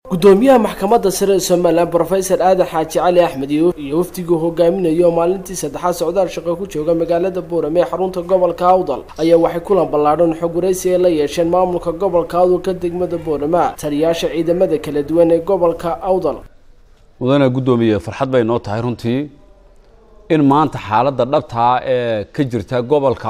gudoomiyaha maxkamadda sare ee somalilan brofesor aadan xaaji cali axmed iyo wafdiguu hogaaminayo maalintii saddexaad socdaal shaqo ku jooga magaalada boorame ee xarunta gobolka awdal ayaa waxay kulan ballaadhan xog waraysi ay la yeesheen maamulka gobolka awdalka degmada boorama taliyaasha ciidamada kala duwan ee gobolka awdal mudane guddoomiye farxad bay noo tahay runtii in maanta xaaladda dhabtaa ee ka jirta gobolka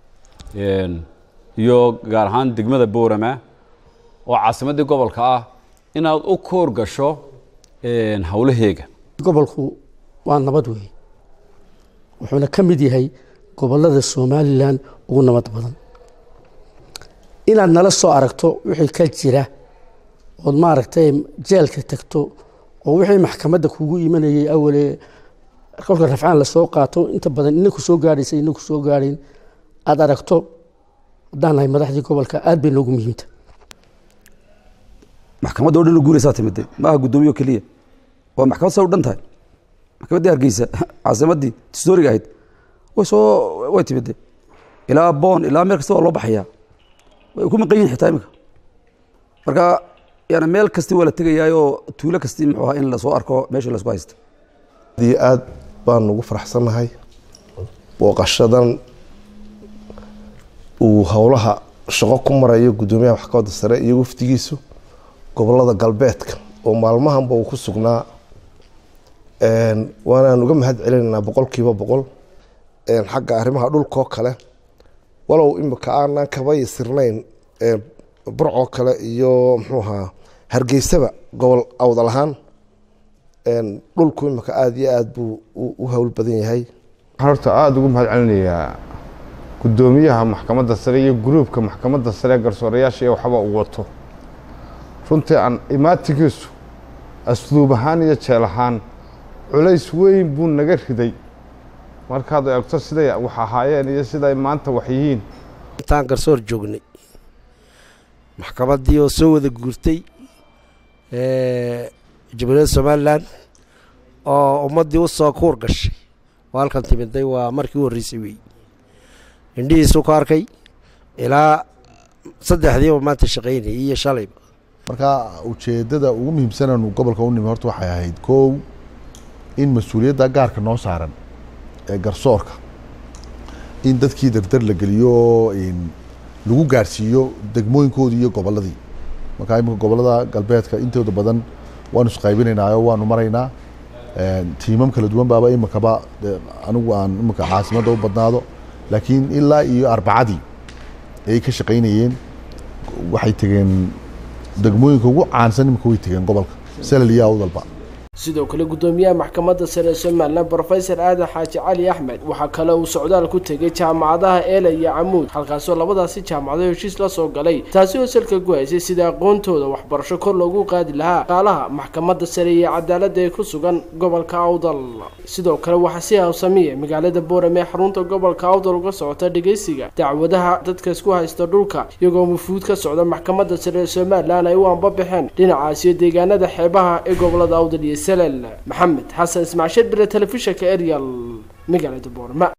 iyo gaar ahaan degmada boorama oo caasimaddii gobolka ah inaad u koor gasho howlaheega gobolku waa nabad weeye wuxuuna ka mid yahay gobolada somalilan ugu nabad badan inaad nala soo aragto wixii ka jira ood maaragtay jeelka tagto oo wixii maxkamadda kugu imanayay awale kolka rafcaan lasoo qaato inta badan inaku soo gaadhaysa inaku soo gaadhayn aada aragto haddaan nahay madaxdii gobolka aad bay noogu muhiimta maxkamadda o dhan guuraysaa timide maaha guddoomiye o keliya waa maxkamad sa u dhan tahay maxkamaddii hargeysa caasimaddii tistoriga ahayd way soo way timide ilaa boon ilaa meel kasta waa loo baxayaa way ku maqan yihin xitaa iminka marka yani meel kasti waa la tegayaayoo tuulo kasti muxuu ahaa in lasoo arko meesha laisku haysta adii aad baan ugu faraxsannahay booqashadan uu howlaha shaqo ku marayo guddoomiyaha maxkamadda sare iyo wafdigiisu gobolada galbeedka oo maalmahanba uu ku sugnaa waanaan uga mahad celinaynaa boqolkiiba boqol xagga arrimaha dhulkoo kale walow imika aanan kaba yasirnayn burcoo kale iyo muxuu ahaa hargeysaba gobol awdal ahaan dhulku imika aada iyo aada buu u howl badan yahay waxaan horta aada ugu mahad celinayaa guddoomiyaha maxkamadda sare iyo gruubka maxkamadda sare garsoorayaasha iyo waxba uu wato runtii aan imaatigiisu asluub ahaan iyo jeel ahaan culays weyn buu naga riday markaad eegto siday wax ahaayeen iyo siday maanta wax yihiin intaan garsoor joognay maxkamaddii oo soo wada guurtay jamhuuriyadda somalilan oo ummaddii u soo kuur gashay oo halkan timiday waa markii u horreysay weeye indhihiisuu ka arkay ilaa saddexdiiba maanta shaqaynayay iyo shalayba marka ujeedada ugu muhiimsananu gobolka u nimi horta waxay ahayd kow in mas-uuliyadda gaarka noo saaran ee garsoorka in dadkii dardar la geliyo lagu gaarsiiyo degmooyinkoodii iyo goboladii marka imika gobolada galbeedka intooda badan waanu isqaybinaynaayo waanu maraynaa tiimam kala duwan baaba imikaba anigu aan imika caasimadda u badnaado laakiin ilaa iyo arbacadii ayay ka shaqaynayeen waxay tegeen degmooyinka ugu caansan imika way tegeen gobolka salal iyo awdalba sidoo kale guddoomiyaha maxkamadda sare ee somalilan brofesor aadan xaaji cali axmed waxaa kale uu socdaal ku tegay jaamacadaha eela iyo camuud halkaasoo labadaasi jaamacadood heshiis la soo galay taasi oo salka ku haysay sida aqoontooda waxbarasho kor loogu qaadi lahaa qaalaha maxkamadda sare iyo cadaaladda ee ku sugan gobolka awdal sidoo kale waxaa si hawsamiya magaalada boorame ee xarunta gobolka awdal uga socota dhegeysiga dacwadaha dadka isku haysta dhulka iyagoo mufuud ka socda maxkamadda sare ee somalilan ay u anbabaxeen dhinacaasiyo deegaanada xeebaha ee gobolada awdal iyo maxamed xasan ismaasheed bile telefishinka eryal magaalada boorma